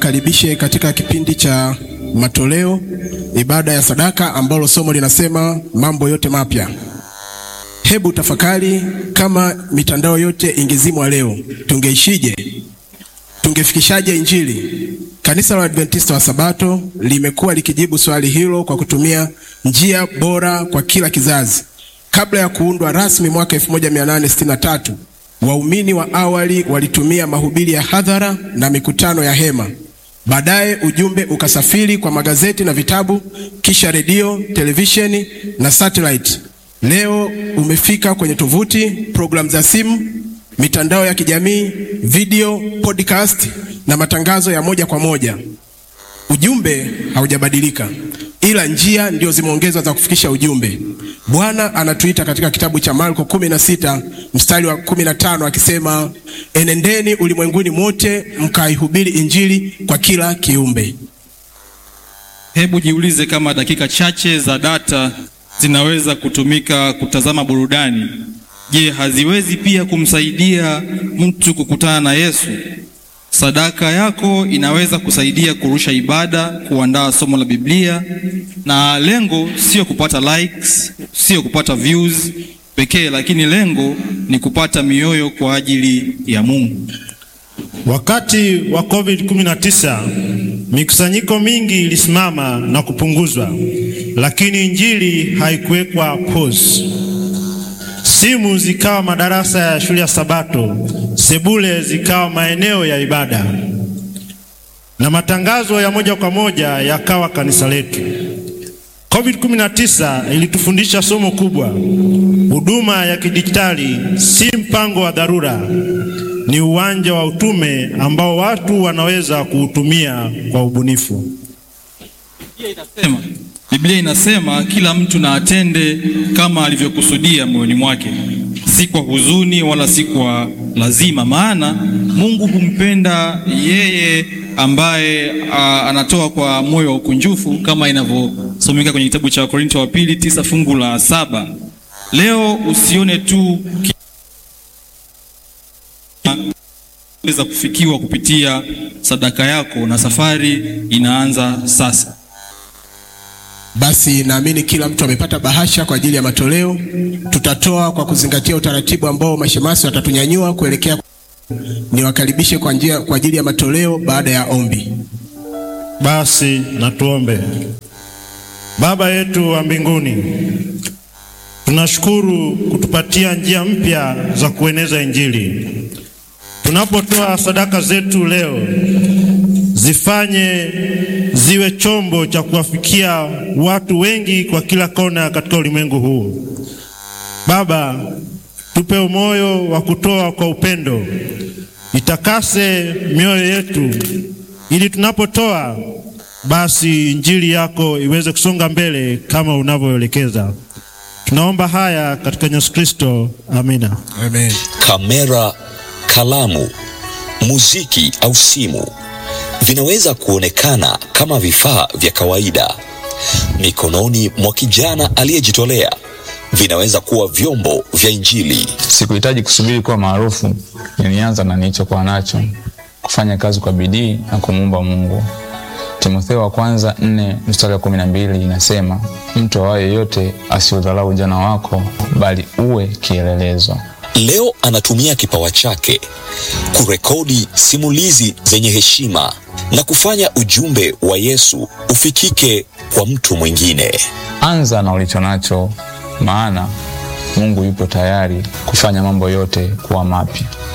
niwakaribishe katika kipindi cha matoleo, ibada ya sadaka, ambalo somo linasema mambo yote mapya. Hebu tafakari, kama mitandao yote ingezimwa leo, tungeishije? Tungefikishaje Injili? Kanisa la Adventista wa Sabato limekuwa likijibu swali hilo kwa kutumia njia bora kwa kila kizazi. Kabla ya kuundwa rasmi mwaka 1863 waumini wa awali walitumia mahubiri ya hadhara na mikutano ya hema. Baadaye ujumbe ukasafiri kwa magazeti na vitabu, kisha redio, televisheni na satellite. Leo umefika kwenye tovuti, programu za simu, mitandao ya kijamii, video, podcast na matangazo ya moja kwa moja. Ujumbe haujabadilika, ila njia ndio zimeongezwa za kufikisha ujumbe. Bwana anatuita katika kitabu cha Marko 16 mstari wa 15 akisema, enendeni ulimwenguni mote mkaihubiri injili kwa kila kiumbe. Hebu jiulize kama dakika chache za data zinaweza kutumika kutazama burudani. Je, haziwezi pia kumsaidia mtu kukutana na Yesu? Sadaka yako inaweza kusaidia kurusha ibada, kuandaa somo la Biblia, na lengo sio kupata likes, sio kupata views pekee, lakini lengo ni kupata mioyo kwa ajili ya Mungu. Wakati wa COVID-19 mikusanyiko mingi ilisimama na kupunguzwa, lakini injili haikuwekwa pause. Simu zikawa madarasa ya shule ya Sabato, sebule zikawa maeneo ya ibada, na matangazo ya moja kwa moja yakawa kanisa letu. COVID-19 ilitufundisha somo kubwa: huduma ya kidijitali si mpango wa dharura, ni uwanja wa utume ambao watu wanaweza kuutumia kwa ubunifu. Inasema, Biblia inasema kila mtu na atende kama alivyokusudia moyoni mwake, si kwa huzuni wala si kwa lazima, maana Mungu humpenda yeye ambaye a, anatoa kwa moyo wa ukunjufu kama inavyosomeka kwenye kitabu cha Wakorintho wa pili tisa fungu la saba. Leo usione tu za kufikiwa kupitia sadaka yako, na safari inaanza sasa. Basi naamini kila mtu amepata bahasha kwa ajili ya matoleo. Tutatoa kwa kuzingatia utaratibu ambao mashemasi watatunyanyua kuelekea. Niwakaribishe kwa njia kwa ajili ya matoleo baada ya ombi. Basi na tuombe. Baba yetu wa mbinguni, tunashukuru kutupatia njia mpya za kueneza Injili. Tunapotoa sadaka zetu leo, zifanye ziwe chombo cha kuwafikia watu wengi kwa kila kona katika ulimwengu huu. Baba, tupe moyo wa kutoa kwa upendo, itakase mioyo yetu, ili tunapotoa basi injili yako iweze kusonga mbele kama unavyoelekeza. Tunaomba haya katika Yesu Kristo, amina. Amen. Kamera, kalamu, muziki au simu vinaweza kuonekana kama vifaa vya kawaida mikononi mwa kijana aliyejitolea. Vinaweza kuwa vyombo vya Injili. Sikuhitaji kusubiri kuwa maarufu, nilianza na nilichokuwa nacho, kufanya kazi kwa bidii na kumuomba Mungu. Timotheo wa kwanza nne mstari wa kumi na mbili inasema, mtu awaye yote asiudharau ujana wako, bali uwe kielelezo. Leo anatumia kipawa chake kurekodi simulizi zenye heshima na kufanya ujumbe wa Yesu ufikike kwa mtu mwingine. Anza na ulicho nacho, maana Mungu yupo tayari kufanya mambo yote kuwa mapya.